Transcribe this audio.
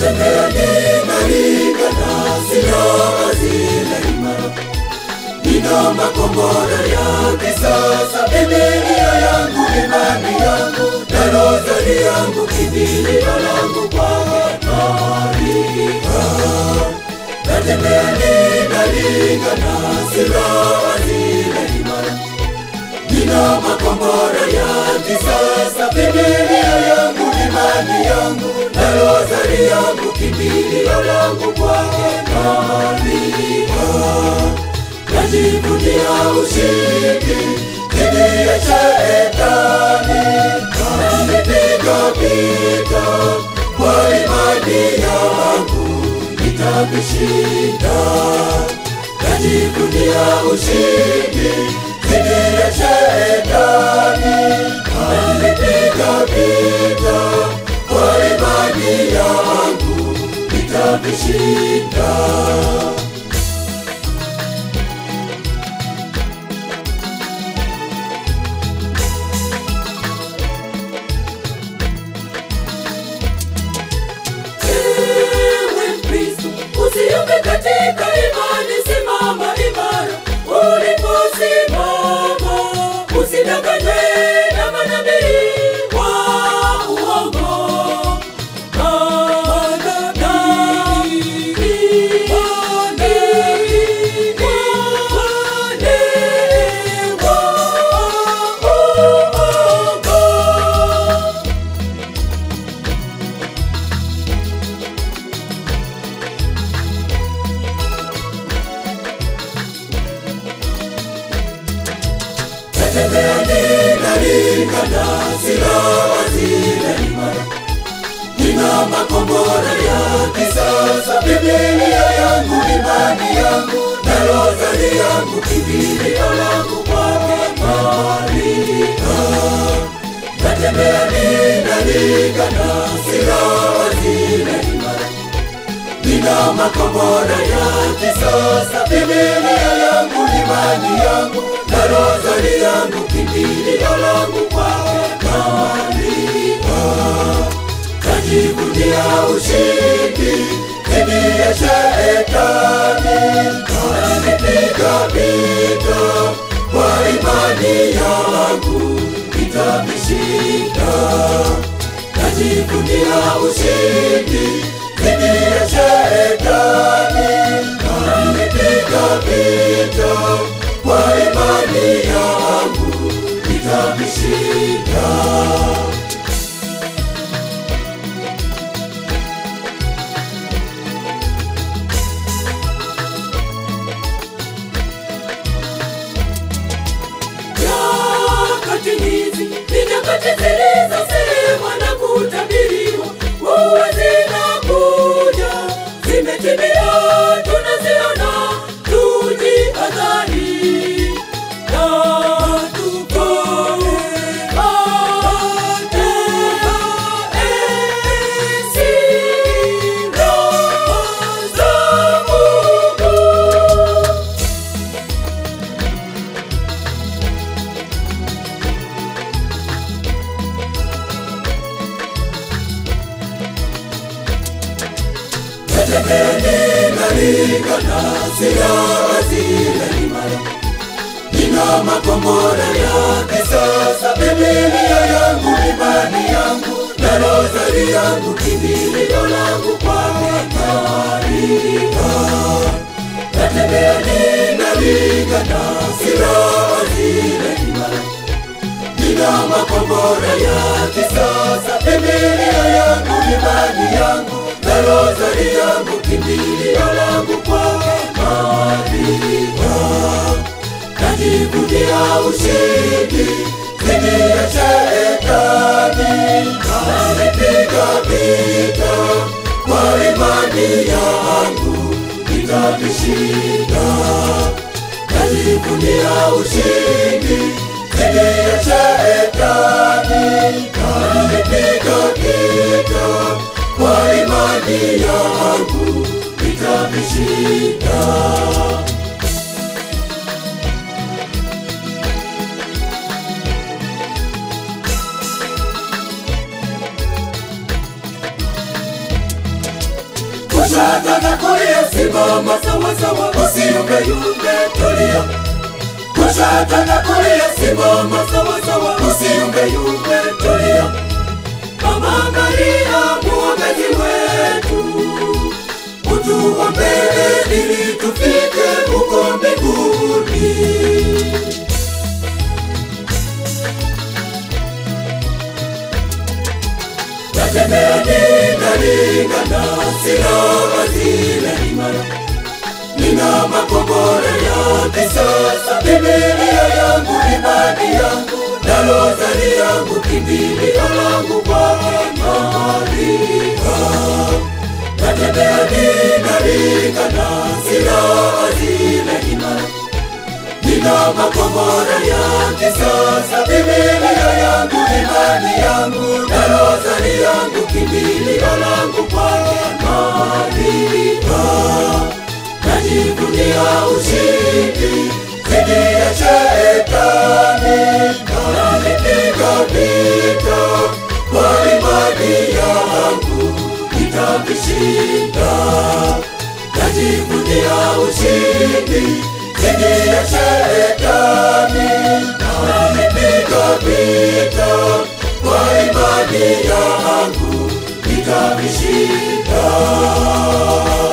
natembea ninaringa na silaha zile imara nina makombora ya kisasa bibilia yangu imani yangu na rozari yangu kimbilio langu kwake maarifa natembea ninaringa na silaha zile imara nina makombora ya kisasa bibilia yangu imani yangu na rozari yangu kimbilio langu kwake maarifa najivunia ushindi dhidi ya shetani nimepiga vita kwa imani yangu nitavishinda najivunia ushindi dhidi ya shetani nimepiga vita kwa imani yangu nitavishinda Ewe Mkristo, usiuke katika imani, simama imara uliposimama. Usidanganywe na manabii wa uongo. Manabii, manabii, wale wa uongo. Natembea ninaringa na silaha zile imara, nina makombora ya kisasa, Biblia yangu imani yangu na rozari yangu kimbilio langu kwake maarifa. Natembea ninaringa na silaha zile imara nina makombora ya kisasa, Biblia yangu imani yangu na rozari yangu kimbilio langu kwake maarifa. Najivunia ushindi dhidi ya shetani, nimepiga vita kwa imani yangu nitavishinda. Najivunia ushindi dhidi ya shetani, nimepiga vita kwa imani yangu nitavishinda. nyakati hizi ni nyakati zilizosemwa na kutabiriwa kuwa zinakuja, zimetimia, tunaziona, tujihadhari na tupate silaha za Mungu. Natembea ninaringa na silaha zile imara, nina makombora ya kisasa, Biblia yangu imani yangu na rozari yangu kimbilio langu kwake maarifa. Natembea ninaringa na silaha zile imara nina makombora ya kisasa, Biblia yangu imani yangu na rozari yangu kimbilio langu kwake maarifa. Najivunia ushindi dhidi ya shetani, nimepiga vita kwa imani yangu nitavishinda. Najivunia ushindi dhidi ya shetani, nimepiga vita kwa imani yangu nitavishinda. kushoto na kulia, simama sawasawa, usiyumbeyumbe, tulia. Kushoto na kulia, simama sawasawa, usiyumbeyumbe, tulia. Mama Maria, mwombezi wetu, utuombee ili tufike huko mbinguni. Natembea ninalingana, silaha zile imara, nina makombora ya kisasa, Biblia yangu, imani yangu, na rozari yangu, kimbilio langu kwake Maria. Natembea ninalingana, silaha zile imara Nina makombora ya kisasa, Biblia yangu, imani yangu, na rozari yangu, kimbilio langu kwake Maria. Najivunia ushindi dhidi ya shetani, nalipiga vita kwa imani yangu, nitavishinda. Najivunia ushindi dhidi ya shetani, nalipiga vita kwa imani yangu, nitavishinda.